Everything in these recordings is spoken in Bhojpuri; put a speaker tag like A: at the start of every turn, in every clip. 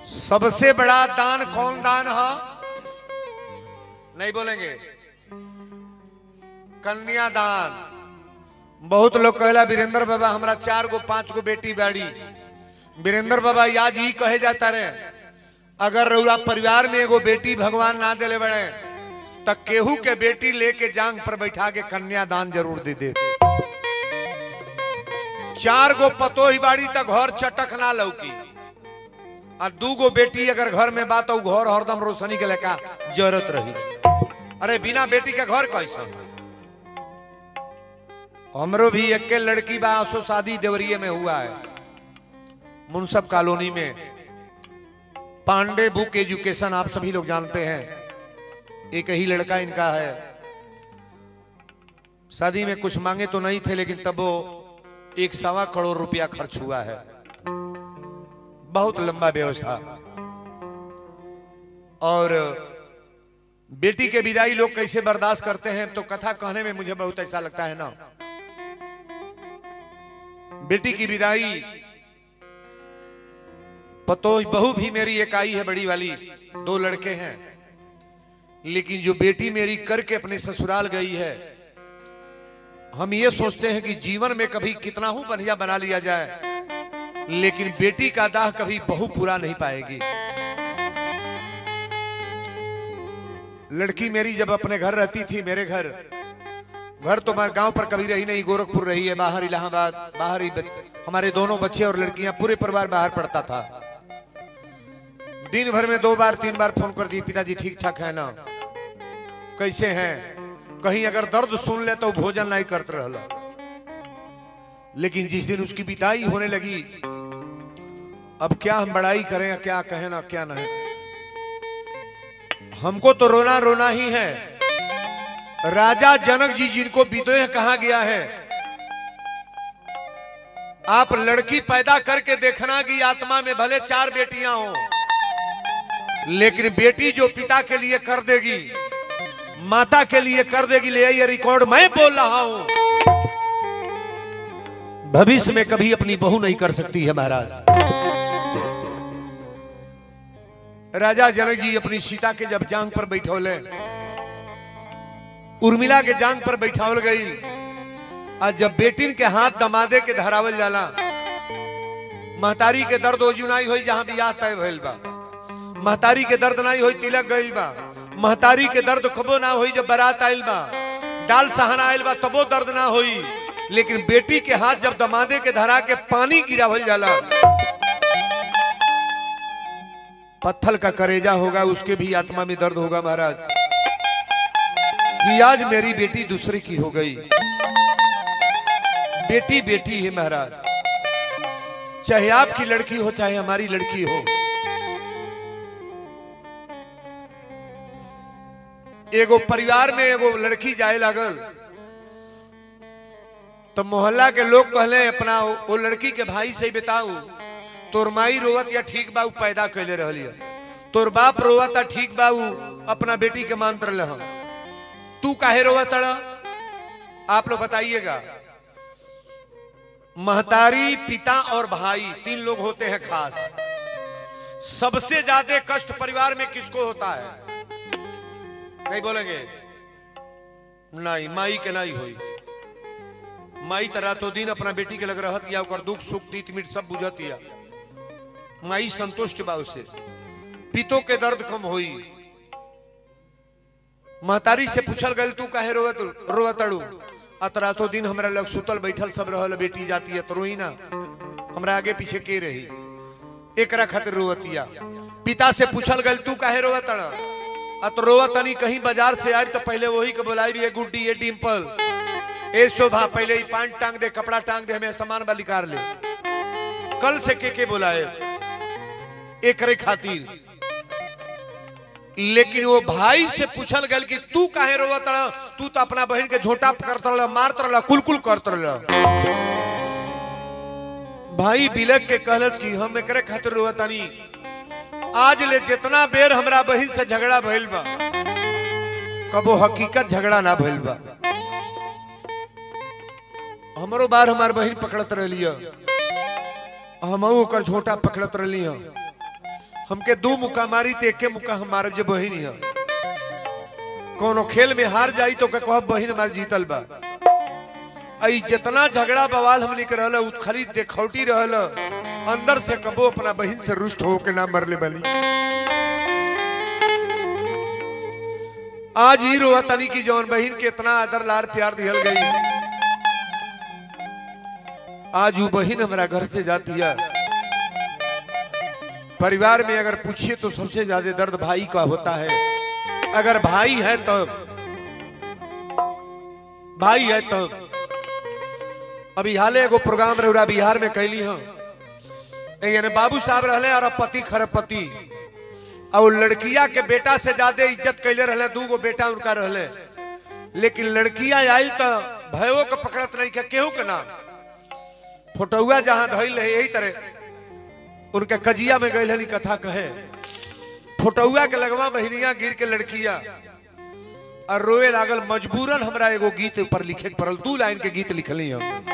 A: सबसे बड़ा दान कौन दान है नहीं बोलेंगे कन्यादान बहुत लोग कहला वीरेंद्र बाबा हमरा चार गो पांच गो बेटी बाड़ी वीरेंद्र बाबा आज ही कहे जाता रहे अगर रउरा परिवार में एगो बेटी भगवान ना दिले बड़े तो केहू के बेटी लेके जांग पर बैठा के कन्यादान जरूर दे दे चार गो पतो ही बाड़ी तक घर चटक ना लौकी और दू गो बेटी अगर घर में बात तो घर हरदम रोशनी के लेका जरूरत रही अरे बिना बेटी के घर कैसा हमरो भी एक के लड़की बा सो शादी देवरिए में हुआ है मुनसब कॉलोनी में पांडे बुक एजुकेशन आप सभी लोग जानते हैं एक ही लड़का इनका है शादी में कुछ मांगे तो नहीं थे लेकिन तब वो एक सवा करोड़ रुपया खर्च हुआ है बहुत लंबा व्यवस्था और बेटी के विदाई लोग कैसे बर्दाश्त करते हैं तो कथा कहने में मुझे बहुत ऐसा लगता है ना बेटी की विदाई पतो बहू भी मेरी एक आई है बड़ी वाली दो लड़के हैं लेकिन जो बेटी मेरी करके अपने ससुराल गई है हम ये सोचते हैं कि जीवन में कभी कितना हूं बढ़िया बना लिया जाए लेकिन बेटी का दाह कभी बहू पूरा नहीं पाएगी लड़की मेरी जब अपने घर रहती थी मेरे घर घर तो हमारे गांव पर कभी रही नहीं गोरखपुर रही है बाहर इलाहाबाद बाहर ही बच- हमारे दोनों बच्चे और लड़कियां पूरे परिवार बाहर पड़ता था दिन भर में दो बार तीन बार फोन कर दी पिताजी ठीक ठाक है ना कैसे हैं कहीं अगर दर्द सुन ले तो भोजन नहीं करते रहला लेकिन जिस दिन उसकी विदाई होने लगी अब क्या हम बड़ाई करें या क्या कहें ना क्या नहीं हमको तो रोना रोना ही है राजा जनक जी जिनको विदेह कहा गया है आप लड़की पैदा करके देखना कि आत्मा में भले चार बेटियां हो लेकिन बेटी जो पिता के लिए कर देगी माता के लिए कर देगी ले ये रिकॉर्ड मैं बोल रहा हूं भविष्य में कभी अपनी बहू नहीं कर सकती है महाराज राजा जनक जी अपनी सीता के जब जांग पर बैठौले उर्मिला के जांग पर बैठावल गई और जब बेटिन के हाथ दमादे के धरावल जाला महतारी के दर्द ओजुनाई होई जहां बियाह तय भइल बा महतारी के दर्द नहीं होई तिलक गइल बा महतारी के दर्द कबो ना होई जब बारात आइल बा डाल सहाना आइल बा तबो दर्द ना होई लेकिन बेटी के हाथ जब दमादे के धरा के पानी गिरावल जाला पत्थर का करेजा होगा उसके भी आत्मा में दर्द होगा महाराज कि आज मेरी बेटी दूसरे की हो गई बेटी बेटी है महाराज चाहे आपकी लड़की हो चाहे हमारी लड़की हो एगो परिवार में एगो लड़की जाए लागल तो मोहल्ला के लोग कहले अपना वो वो लड़की के भाई से बताऊ तोर माई रोवत या ठीक बाऊ पैदा कैले रहलिए तोर बाप रोवत ठीक बाऊ अपना बेटी के मानत रहे हम तू काहे रोवत अड़ा आप लोग बताइएगा महतारी पिता और भाई तीन लोग होते हैं खास सबसे ज्यादा कष्ट परिवार में किसको होता है नहीं बोलेंगे नहीं माई के नहीं हुई माई तरह तो दिन अपना बेटी के लग रहत या ओकर दुख सुख तीत मीट सब बुझत या माई संतुष्ट बा उसे पितो के दर्द कम होई महतारी से पूछल गल तू काहे रोवत रोवत अड़ू अतरा तो दिन हमरा लग सुतल बैठल सब रहल बेटी जाती है तो रोई ना हमरा आगे पीछे के रही एकरा खातिर रोवतिया पिता से पूछल गल तू काहे रोवत अड़ अत रोवत तनी कहीं बाजार से आए तो पहले वही के बुलाई भी गुड्डी ये डिम्पल ए शोभा पहले ही पान टांग दे कपड़ा टांग दे हमें सामान वाली कार ले कल से के के बुलाए एक रे खातिर लेकिन वो भाई से पूछल गल कि तू काहे रोवत रह तू तो अपना बहन के झोटा करत रह मारत रह कुलकुल करत रह भाई बिलक के कहलस कि हम एकरे खातिर रोवतानी आज ले जितना बेर हमरा बहन से झगड़ा भइल बा कबो हकीकत झगड़ा ना भइल बा हमरो बार हमार बहन पकड़त रहली हम ओकर झोटा पकड़त रहली हमके दो मुक्का मारी तो एके मुक्का हम मारब जे बहिन है कोनो खेल में हार जाई तो के कहब बहिन हमार जीतल बा आई जितना झगड़ा बवाल हमने के रहल उ खाली देखौटी रहल अंदर से कबो अपना बहिन से रुष्ट हो के ना मरले बनी आज ही रोआ तनी की जौन बहिन के इतना आदर लार प्यार दिहल गई आज वो बहिन हमारा घर से जाती है परिवार में अगर पूछिए तो सबसे ज्यादा दर्द भाई का होता है अगर भाई है तब भाई है तब अभी हाले एगो प्रोग्राम रहा बिहार में कैली हम यानी बाबू साहब रहले और पति खरपति और लड़किया के बेटा से ज्यादा इज्जत कैले रहले दू गो बेटा उनका रहले लेकिन लड़किया आई तो भयो के पकड़त नहीं के केहू के ना फोटोआ जहां धइल है यही तरह उनके कजिया में गई कथा कहे फोटोआ के लगवा बहनिया गिर के लड़किया और रोए लागल मजबूरन हमरा एगो गीत ऊपर लिखे के पड़ल दू लाइन के गीत लिखली हम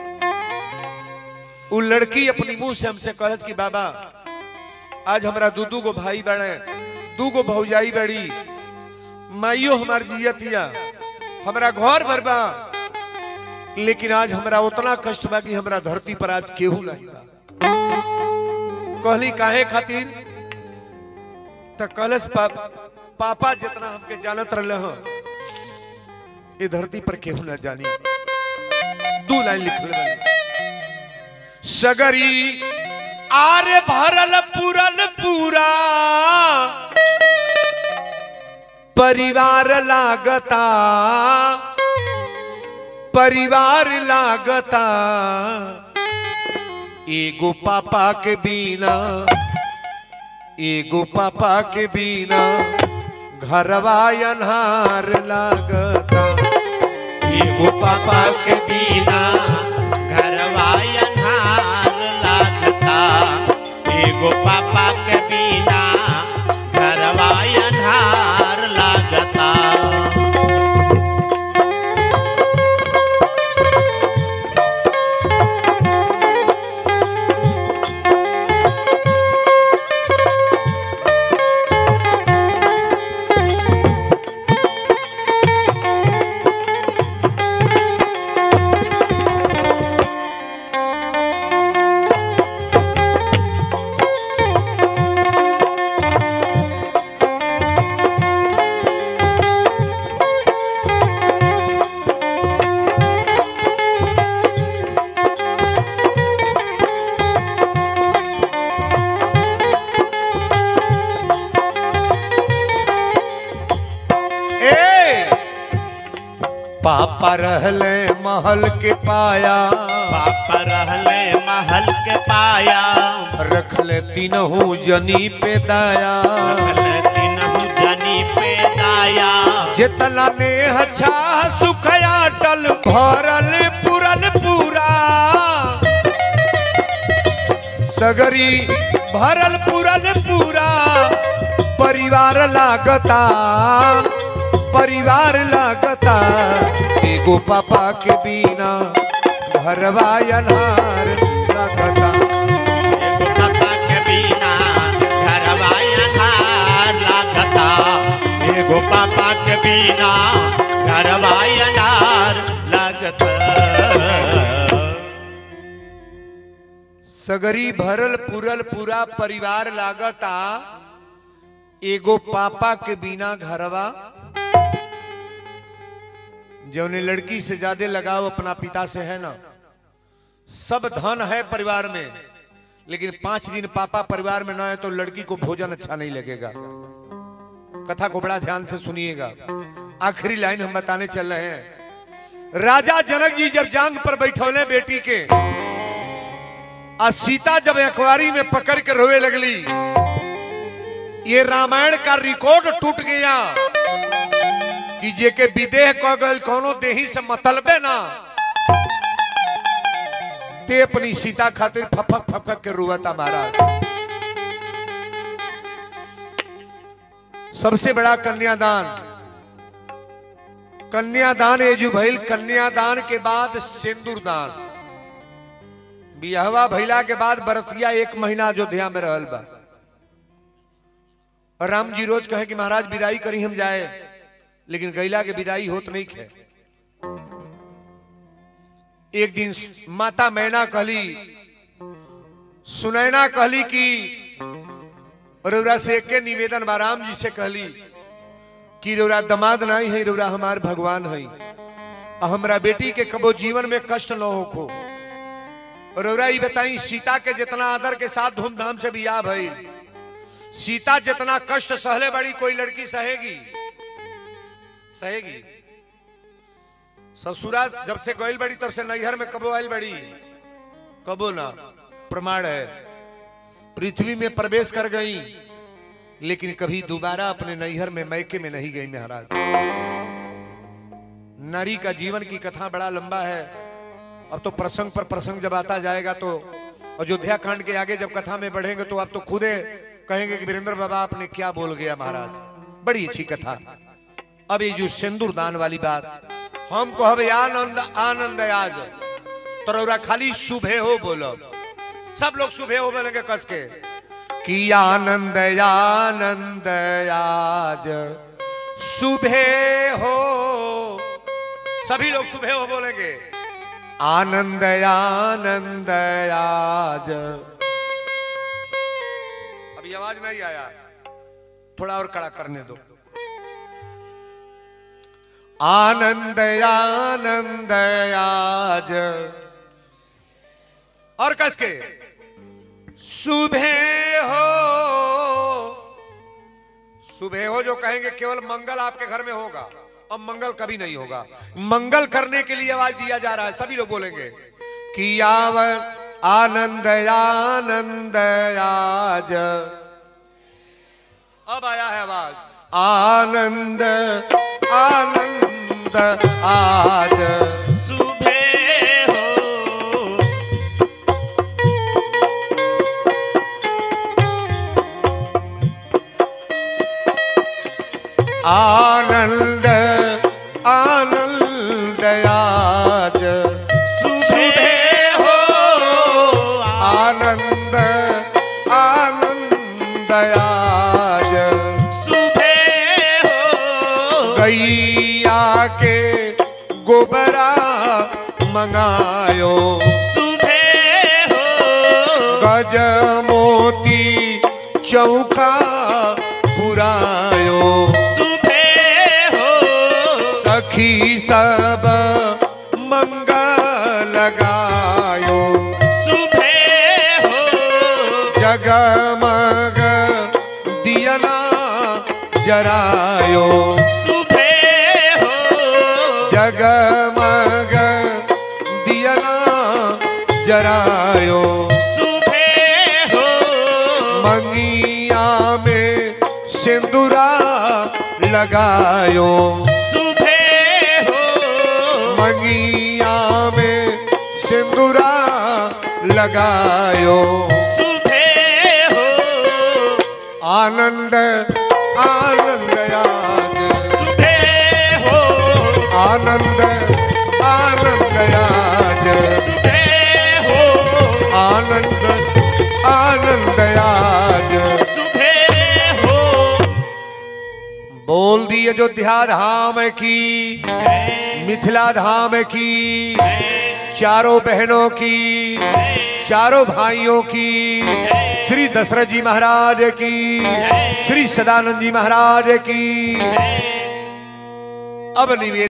A: उ लड़की अपनी मुंह से हमसे कहत कि बाबा आज हमरा दू दू गो भाई बड़े दू गो भौजाई बड़ी माइयो हमार जियतिया हमरा घर भर बा लेकिन आज हमरा उतना कष्ट बा कि हमरा धरती पर आज केहू नहीं बा कहली काहे खातिर त कहलस पा, पापा जितना हमके जानत रहले हो ये धरती पर केहू न जानी दू लाइन लिखल बानी सगरी आरे भरल पूरन पूरा परिवार लागता परिवार लागता एगो पापा के बिना एगो पापा के बिना घरवा अन्हार लागता
B: एगो पापा के बिना घरवा अन्हार लागता एगो पापा के बिना घरवा अन्हार लागता
A: ए पापा रहले महल के पाया
B: पापा रहले महल के पाया
A: रखले तीनहू जनी पे दाया
B: रखले तीनहु जनी पे दाया
A: जितना ने अच्छा सुखया टल भरल पुरल पूरा सगरी भरल पुरल पूरा परिवार लागता परिवार लागता एगो पापा के बिना घरवा अनार लागता
B: एगो पापा के बिना घरवा अन्हार लागता एगो पापा के बिना घरवा अन्हार लागता
A: सगरी भरल पुरल पूरा परिवार लागता एगो पापा के बिना घरवा जौने लड़की से ज्यादा लगाव अपना पिता से है ना सब धन है परिवार में लेकिन पांच दिन पापा परिवार में ना है तो लड़की को भोजन अच्छा नहीं लगेगा कथा को बड़ा ध्यान से सुनिएगा आखिरी लाइन हम बताने चल रहे हैं राजा जनक जी जब जांग पर बैठौले बेटी के आ सीता जब अखबारी में पकड़ के रोए लगली ये रामायण का रिकॉर्ड टूट गया कि जे के विदेह क गल कोनो देही से मतलबे ना ते अपनी सीता खातिर फफक फफक के रोवता महाराज सबसे बड़ा कन्यादान कन्यादान एजू भइल कन्यादान के बाद सिंदूर दान बिहवा भैला के बाद बरतिया एक महीना अयोध्या में रहल बा राम जी रोज कहे कि महाराज विदाई करी हम जाए लेकिन गैला के विदाई होत नहीं खे एक दिन माता मैना कहली सुनैना कहली कि रौरा से एक निवेदन बा राम जी से कहली कि रौरा दमाद नहीं है रौरा हमार भगवान है आ हमरा बेटी के कबो जीवन में कष्ट न होखो रौरा ई बताई सीता के जितना आदर के साथ धूमधाम से बियाह भइल सीता जितना कष्ट सहले बड़ी कोई लड़की सहेगी सहेगी ससुरा जब से गइल बड़ी तब से नैहर में कबो आयल बड़ी कबो ना प्रमाण है पृथ्वी में प्रवेश कर गई लेकिन कभी दोबारा अपने नैहर में मैके में नहीं गई महाराज नारी का जीवन की कथा बड़ा लंबा है अब तो प्रसंग पर प्रसंग जब आता जाएगा तो अयोध्या कांड के आगे जब कथा में बढ़ेंगे तो आप तो खुदे कहेंगे कि वीरेंद्र बाबा आपने क्या बोल गया महाराज बड़ी अच्छी कथा अब ये जो सिंदूर दान वाली बात हम कहबे आनंद आनंद आज तोरा खाली सुबह हो बोलो सब लोग सुबह हो बोलेंगे कस के कि आनंद आनंद आज सुबह हो सभी लोग सुबह हो बोलेंगे आनंद आनंद आज अभी आवाज नहीं आया थोड़ा और कड़ा करने दो आनंद आनंद आज और कस के सुबह हो सुबह हो जो कहेंगे केवल मंगल आपके घर में होगा अब मंगल कभी नहीं होगा मंगल करने के लिए आवाज दिया जा रहा है सभी लोग बोलेंगे कि आव आनंद आनंद आज अब आया है आवाज आनंद आनंद आज
B: सुबह हो
A: आनंद आनंद आज
B: सुबह हो
A: आनंद आनंद आज
B: सुबह हो
A: गैया के गोबरा मंगायो
B: सुबह हो
A: गज मोती चौका पुरायो
B: सुबह हो
A: सखी सब मंगल लगायो
B: सुबह हो
A: जगमग दियना जरायो
B: सुबह हो
A: जगमग दियना जरायो
B: सुबह हो
A: मंगिया में सिंदूरा लगायो
B: सुबह हो
A: मंगिया में सिंदूरा लगायो
B: सुबह हो
A: आनंद आनंद आज
B: सुबह हो
A: आनंद आनंद आज
B: सुबह हो
A: आनंद आनंद आज
B: सुबह हो
A: बोल दी अयोध्या धाम की मिथिला धाम की चारों बहनों की चारों भाइयों की श्री दशरथ जी महाराज की श्री सदानंद जी महाराज की अब निवेदन